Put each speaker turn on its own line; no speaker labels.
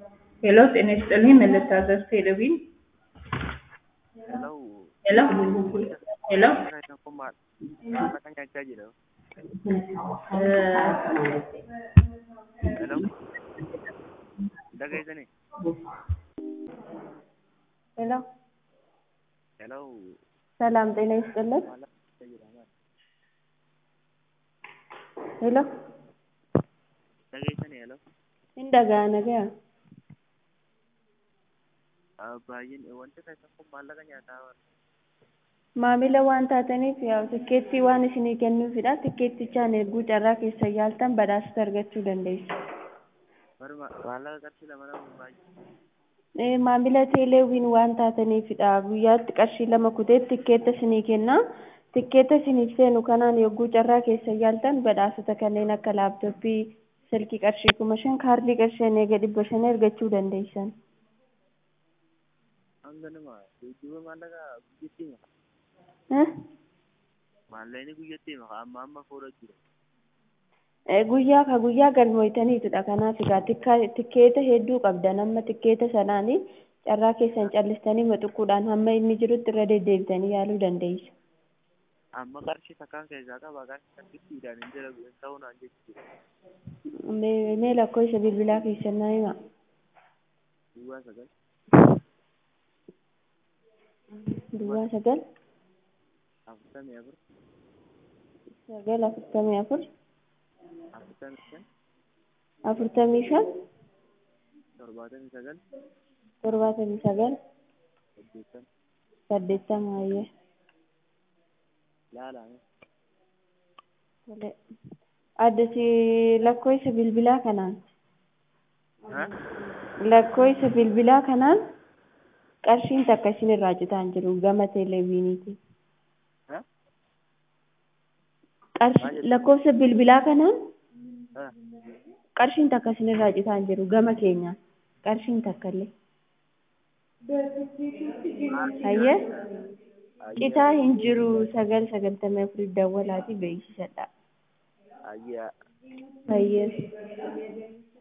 ሄሎ ጤና ይስጥልኝ ምን ልታዘዝ ቴሌቪዥን
Hello.
ሄሎ ሄሎ
Kan ako ma makanya gaji daw.
እ
Hello. Dagay sani.
ሄሎ
Hello.
ሰላም ጤና ይስጥልን።
Wala gaji daw.
ሄሎ
Dagay sani hello.
indhagaa nagaa
Baay'een wanta kan ako maallaqa nyaataa
maamila waan taataniif yaa tikkeettii waan isinii kennuufidha tikkeettichaan erguu carraa keessa yaaltan badhaasota argachuu dandeessu.
Barma maallaqa qarshii lama lama baay'ee.
Ee, maamila teeleewwiin waan taataniifidha guyyaatti qarshii lama kutee tikkeetta isinii kenna tikkeetta isiniif seenu kanaan yogguu carraa keessa yaaltan badhaasota kanneen akka laaptooppii silkii qarshii kuma shan kaardii qarshii eega dhibba shan argachuu dandeessan.
Hanga nama geejjiba maallaqa guyyatti maka.
Eh?
Maallaqni guyyatti maka amma amma fuudha jira.
Eh, guyyaa ka guyyaa galmoytaniitudha kanaaf egaa tikka- tikkeeta hedduu qabdan amma tikkeeta sanaanii carraa keessan callistanii maxuquudhaan hamma inni jirutti irra deddeebitanii yaaluu dandeessu.
Amma qarshii takkaan keessaa qaba qarshii takkittiidhaan hin jira hin ta'uu naan jechuudha.
Mee mee lakkoofsa bilbilaa keessan naa himaa.
Duwwaa sagal
Duwwaa sagal
afurtamii afur
sagal afurtamii afur
afurtamii shan
afurtamii shan
torbaatamii sagal
torbaatamii sagal
saddeettan
saddeettama hayyee
laalame.
tole addasi lakkoofsa bilbilaa kanaan
Ha?
lakkoofsa bilbilaa kanaan qarshiin takka isin irraa citaan jiru gama teeleviiniiti.
Ha?
Qarshi lakkoofsa bilbilaa kanaan
Ha?
qarshiin takka isin irraa citaan jiru gama keenyaan qarshiin takka illee. Hayyee citaa hin jiru sagal sagaltamii afurii dawwalaati beeksisadha.
Ayyaa.
Hayyee.